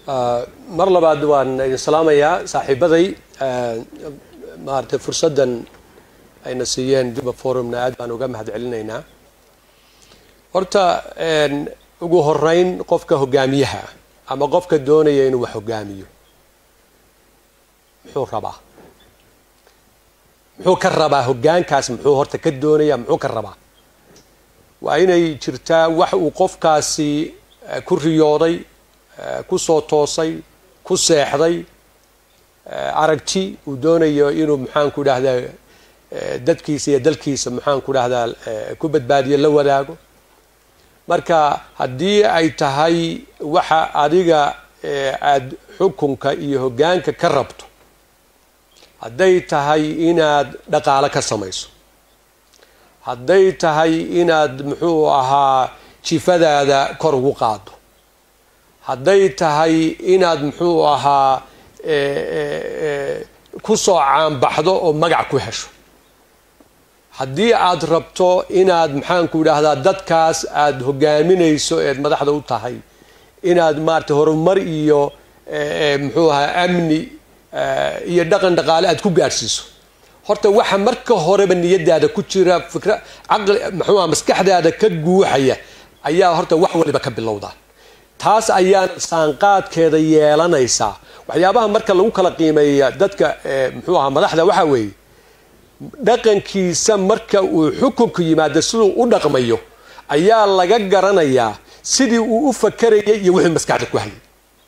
mar labaad waan idin salaamayaa saaxiibaday maaragtay fursaddan ayna siiyeen juba forumna aad baan uga mahad celinaynaa horta ugu horeyn qofka hogaamiyaha ama qofka doonaya inuu wax hogaamiyo muxuu rabaa muxuu ka rabaa hogaankaas muxuu horta ka doonaya muxuu ka rabaa waa inay jirtaa wax uu qofkaasi ku riyooday ku soo toosay ku seexday aragti uu doonayo inuu maxaanku dhahdaa dadkiisa iyo dalkiisa maxaanku dhahdaa ku badbaadiyo la wadaago marka haddii ay tahay waxa adiga aad xukunka iyo hogaanka ka rabto hadday tahay inaad dhaqaalo ka samayso hadday tahay inaad muxuu ahaa jifadaada kor ugu qaado hadday tahay inaad muxuu ahaa ku soo caanbaxdo oo magac ku hesho haddii aad rabto inaad maxaanku idhaahdaa dadkaas aada hogaaminayso eed madaxda u tahay inaad maarata horumar iyo muxuu ahaa amni iyo dhaqan dhaqaale aad ku gaadhsiiso horta waxa marka horeba niyadaada ku jira fikra caqli muxuuaha maskaxdaada ka guuxaya ayaa horta wax waliba ka bilowdaa taas ayaana saanqaadkeeda yeelanaysaa waxyaabaha marka lagu kala qiimeeya dadka muxuu ahaa madaxda waxaa weeye dhaqankiisa marka uu xukunku yimaado siduu u dhaqmayo ayaa laga garanayaa sidii uu u fakarayay iyo wixii maskaxda ku hayay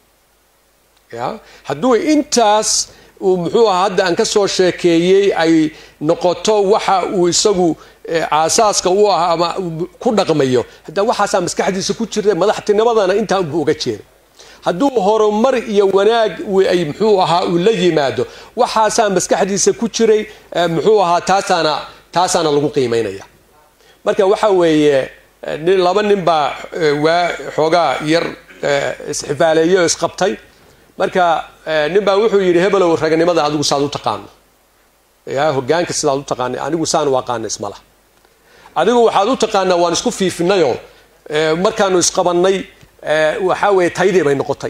ya hadduu intaas uu muxuu ahaa hadda aan ka soo sheekeeyey ay noqoto waxa uu isagu aasaaska u ah ama ku dhaqmayo hadda waxaasaa maskaxdiisa ku jira madaxtinimadana intaa unbuu uga jeeray hadduu horumar iyo wanaag ay muxuu ahaa uu la yimaado waxaasaa maskaxdiisa ku jiray muxuu ahaa taasaana taasaana lagu qiimeynaya marka waxa weeye laba nin baa waa xoogaa yar isxifaaleeye oo isqabtay marka nin baa wuxuu yidhi hebelow raganimada adigu saad u taqaano ya hogaanka sidaad u taqaana anigu saan u aqaana ismala adigu waxaad u taqaanaa waan isku fiifinayoo markaanu isqabannay waxaa weeye taydii bay noqotay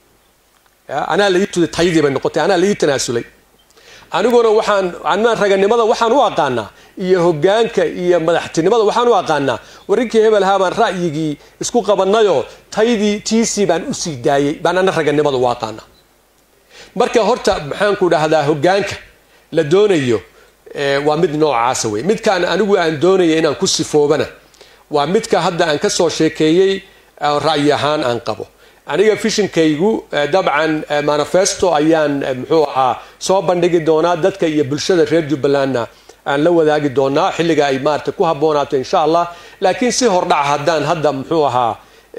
anaa laii tuday taydii bay noqotay anaa laii tanaasulay aniguna waxaan anaa raganimada waxaan u aqaanaa iyo hogaanka iyo madaxtinimada waxaan u aqaanaa warinkii hebelhaa baan ra'yigii isku qabannayoo taydii tiisii baan usii daayey baan ana raganimada u aqaanaa marka horta maxaanku dhahdaa hogaanka la doonayo waa mid noocaasa wey midkaan anigu aan doonaya inaan ku sifoobana waa midka hadda aan ka soo sheekeeyey ra'yi ahaan aan qabo aniga fishinkaygu dabcan manifesto ayaan muxuu ahaa soo bandhigi doonaa dadka iyo bulshada reer jubbalandna aan la wadaagi doonaa xilliga ay maarata ku habboonaato insha allah laakiin si hordhaca haddaan hadda muxuu ahaa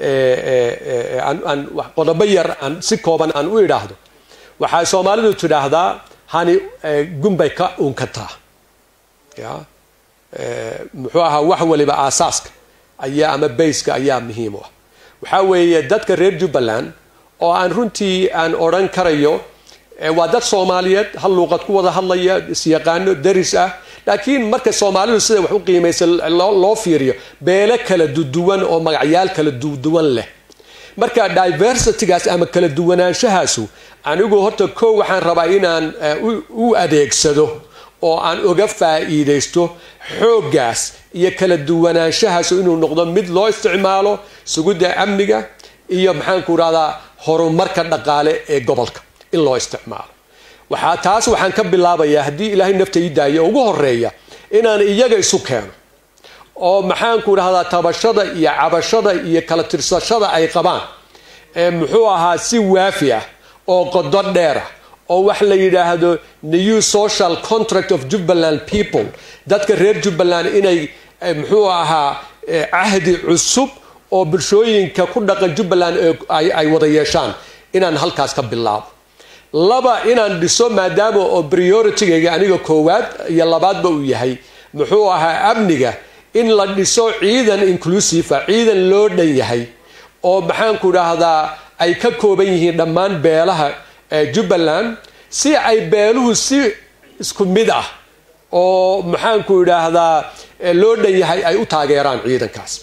aan qodobo yar aan si kooban aan u idhaahdo waxaa soomaalidu tidhaahdaa hani gunbay ka unkataa ya muxuu ahaa wax waliba aasaaska ayaa ama bayska ayaa muhiim u ah waxaa weeye dadka reer jubbaland oo aan runtii aan odhan karayo waa dad soomaaliyeed hal luuqad ku wada hadlaya isyaqaano daris ah laakiin marka soomaalidu sida wax u qiimaysa loo fiiriyo beelo kala duduwan oo magacyaal kala duduwan leh marka diversitygaas ama kala duwanaanshahaasu anigu horta koo waxaan rabaa inaan u adeegsado oo aan uga faa'iidaysto xooggaas iyo kala duwanaanshahaas inuu noqdo mid loo isticmaalo sugidda amniga iyo maxaanku rahdaa horumarka dhaqaale ee gobolka in loo isticmaalo waxaa taas waxaan ka bilaabayaa haddii ilaahay nafta ii daayo ugu horeeya inaan iyaga isu keeno oo maxaanku dhahdaa tabashada iyo cabashada iyo kala tirsashada ay qabaan ee muxuu ahaa si waafi ah oo qodo dheer ah oo wax la yidhaahdo new social contract of jubbaland people dadka reer jubbaland inay muxuu ahaa cahdi cusub oo bulshooyinka ku dhaqan jubbaland ay wada yeeshaan inaan halkaas ka bilaabo laba inaan dhiso maadaama oo prioritigayga aniga koowaad iyo labaadba uu yahay muxuu ahaa amniga in la dhiso ciidan inclusive ciidan loo dhan yahay oo maxaanku dhahdaa ay ka kooban yihiin dhammaan beelaha jubbaland si ay beeluhu si isku mid ah oo maxaanku idhaahdaa loo dhan yahay ay u taageeraan ciidankaas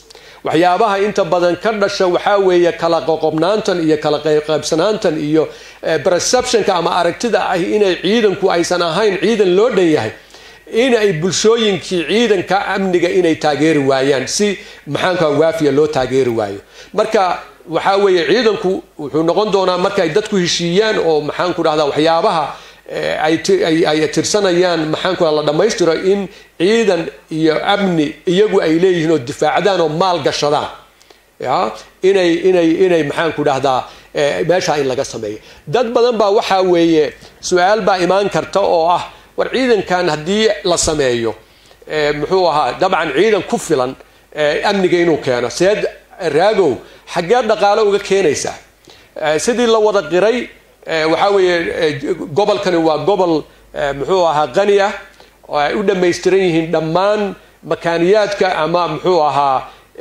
waxyaabaha inta badan ka dhasha waxaa weeye kala qoqobnaantan iyo kala qaybsanaantan iyo perceptionka ama aragtida ah inay ciidanku aysan ahayn ciidan loo dhan yahay inay bulshooyinkii ciidanka amniga inay taageeri waayaan si maxaanka waafiya loo taageeri waayo marka waxaa weeye ciidanku wuxuu noqon doonaa markaay dadku heshiiyaan oo maxaanku dhahdaa waxyaabaha ay tirsanayaan maxaanku la dhammaystiro in ciidan iyo amni iyagu ay leeyihiin oo difaacdaan oo maal gashadaan ya inay inay inay maxaanku dhahdaa meeshaa in laga sameeyo dad badan baa waxaa weeye su-aal baa imaan karta oo ah war ciidankan haddii la sameeyo muxuu ahaa dabcan ciidan ku filan amniga inuu keeno seed raagow xaggee dhaqaalo uga keenaysaa sidii la wada qiray waxaa weeye gobolkani waa gobol muxuu ahaa qani ah oo ay u dhammaystiran yihiin dhammaan makaaniyaadka ama muxuu ahaa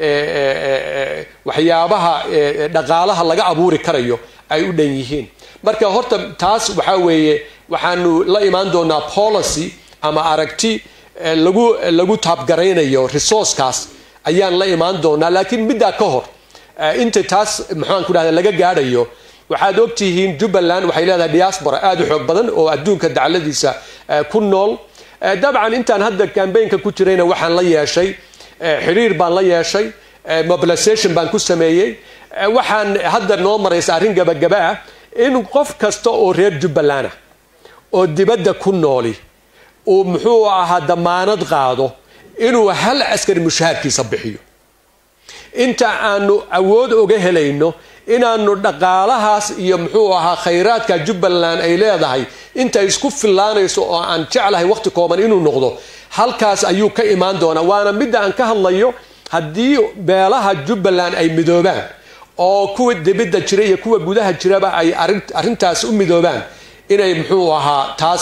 waxyaabaha dhaqaalaha laga abuuri karayo ay u dhan yihiin marka horta taas waxaa weeye waxaanu la imaan doonaa policy ama aragti lagu lagu taabgaraynayo resourcekaas ayaan la imaan doonaa laakiin middaa ka hor inta taas maxaan ku dhahda laga gaadhayo waxaad ogtihiin jubbaland waxay leedahay diaspora aada u xoog badan oo adduunka dacladiisa ku nool dabcan intaan hadda cambaynka ku jirayna waxaan la yeeshay xiriir baan la yeeshay mobilization baan ku sameeyey waxaan hadda noo maraysa arrin gabagaba ah in qof kasta oo reer jubbaland ah oo dibadda ku nooli uu muxuu ahaa damaanad qaado inuu hal askari mushaharkiisa bixiyo inta aanu awood oga helayno inaanu dhaqaalahaas iyo muxuu ahaa khayraadka jubbaland ay leedahay inta isku fillaanayso oo aan jeclahay waqti kooban inuu noqdo halkaas ayuu ka imaan doonaa waana midda aan ka hadlayo haddii beelaha jubbaland ay midoobaan oo kuwa dibidda jira iyo kuwa gudaha jiraba ay arrintaas u midoobaan inay muxuu ahaa taas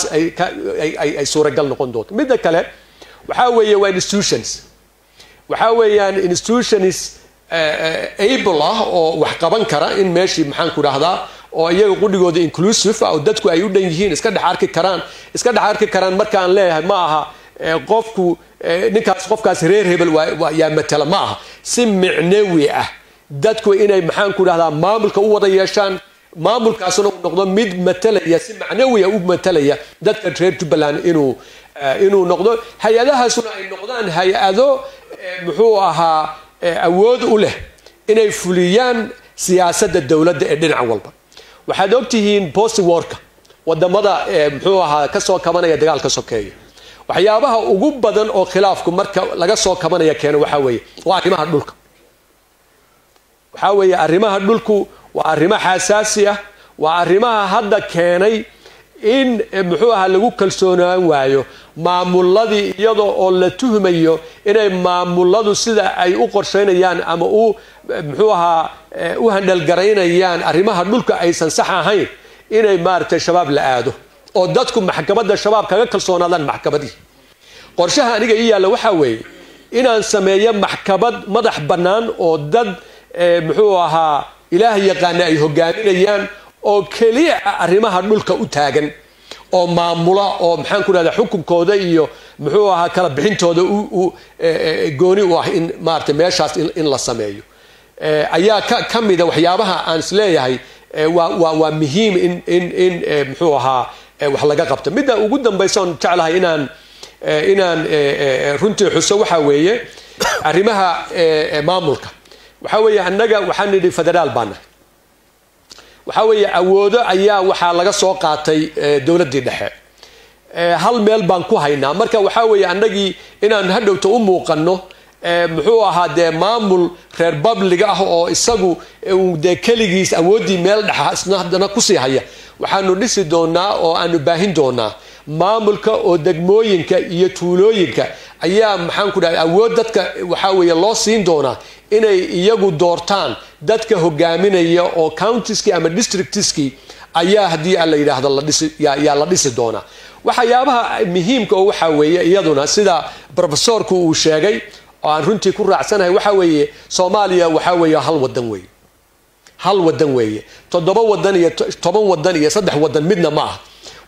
ay suuragal noqon doonto midda kale waxaa weeye waa institutions waxaa weeyaan institutions able ah oo wax qaban kara in meeshii maxaan ku dhahdaa oo iyaga qudhigooda inclusive ah oo dadku ay u dhan yihiin iska dhex arki karaan iska dhex arki karaan markaan leeyahay ma aha qofku ninkaas qofkaas reer hebel yaa matala ma aha si micnawi ah dadku inay maxaan ku dhahdaa maamulka u wada yeeshaan maamulkaasuna uu noqdo mid matalaya si macnawiya u matalaya dadka reer jubbaland inuu inuu noqdo hay-adahaasuna ay noqdaan hay-ado muxuu ahaa awood u leh inay fuliyaan siyaasadda dowladda ee dhinac walba waxaad ogtihiin bosti worka wadamada muxuu ahaa kasoo kabanaya dagaalka sokeeya waxyaabaha ugu badan oo khilaafku marka laga soo kabanaya keeno waxaa weeye waa arrimaha dhulka waxaa weeye arrimaha dhulku waa arrimo xasaasi ah waa arrimaha hadda keenay in muxuu ahaa lagu kalsoonaan waayo maamuladii iyada oo la tuhmayo inay maamuladu sida ay u qorshaynayaan ama u muxuu ahaa u handhalgaraynayaan arrimaha dhulka aysan sax ahayn inay maaragtay shabaab la aado oo dadku maxkamadda shabaab kaga kalsoonaadaan maxkamadii qorshaha aniga ii yaalla waxaa weeye inaan sameeyo maxkamad madax bannaan oo dad muxuu ahaa ilaah yaqaana ay hogaaminayaan oo keliya arrimaha dhulka u taagan oo maamula oo maxaan ku dhahda xukunkooda iyo muxuu ahaa kala bixintooda gooni u ah in maarata meeshaas in la sameeyo ayaa ka mida waxyaabaha aan isleeyahay waa muhiim in muxuu ahaa wax laga qabto midda ugu dambaysa oon jeclahay inaan inaan runtii xuso waxaa weeye arrimaha maamulka waxaa weeye annaga waxaan nidhi federaal baana waxaa weeye awoodo ayaa waxaa laga soo qaatay dowladdii dhexe hal meel baan ku haynaa marka waxaa weeye annagii inaan hadhowta u muuqanno muxuu ahaa dee maamul reer babliga ah oo isagu dee keligiis awooddii meel dhexa isna haddana kusii haya waxaanu dhisi doonaa oo aanu baahin doonaa maamulka oo degmooyinka iyo tuulooyinka ayaa maxaan ku dhahay awood dadka waxaa weeye loo siin doonaa inay iyagu doortaan dadka hogaaminaya oo countieskii ama districtiskii ayaa haddii a la yidhaahdo yaa la dhisi doonaa waxyaabaha muhiimka oo waxaa weeye iyaduna sida profesorku uu sheegay oo aan runtii ku raacsanahay waxaa weeye soomaaliya waxaa weeye hal wadan weeye hal wadan weeye toddoba wadan iyo toban wadan iyo saddex wadan midna ma aha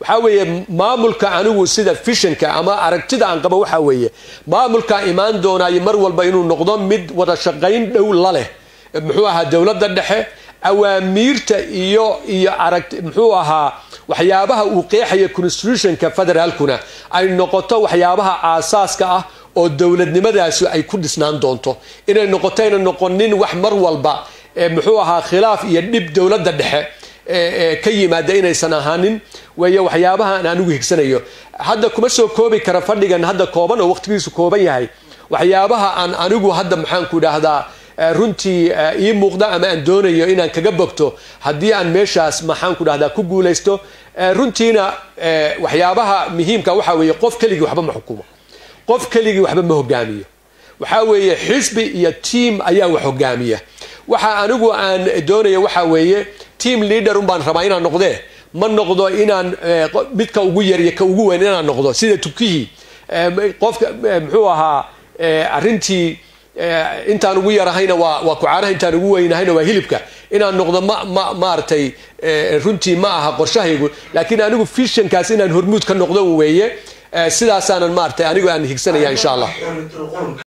waxaa weeye maamulka anigu sida fishanka ama aragtida aan qabo waxaa weeye maamulkaa imaan doonaayo mar walba inuu noqdo mid wada shaqayn dhow la leh muxuu ahaa dowladda dhexe awaamiirta iyo iyo arag muxuu ahaa waxyaabaha uu qeexaya constitutionka federaalkuna ay noqoto waxyaabaha aasaaska ah oo dowladnimadaasi ay ku dhisnaan doonto inay noqoto ayna noqonin wax mar walba muxuu ahaa khilaaf iyo dhib dowladda dhexe ka yimaada inaysan ahaanin weeye waxyaabaha aan anigu higsanayo hadda kuma soo koobi kara fadhigan hadda kooban oo waqtigiisu kooban yahay waxyaabaha aan anigu hadda maxaanku idhaahdaa runtii ii muuqda ama aan doonayo inaan kaga bogto haddii aan meeshaas maxaanku dhahdaa ku guulaysto runtiina waxyaabaha muhiimka waxaa weeye qof keligii waxba ma xukumo qof keligii waxba ma hogaamiyo waxaa weeye xisbi iyo tiam ayaa wax hogaamiya waxa anigu aan doonaya waxaa weeye team leader un baan rabaa inaan noqdee ma noqdo inaan midka ugu yar iyo ka ugu weyn inaan noqdo sida tukihii qofka muxuu ahaa arrintii intaan ugu yarahayna waa waa kucaanaha intaan ugu weynahayna waa hilibka inaan noqdo ma ma maaragtay runtii ma aha qorshahaygu laakiin anigu fishankaas inaan hormuud ka noqdo weeye sidaasaanan maaragtay anigu aan higsanaya insha allah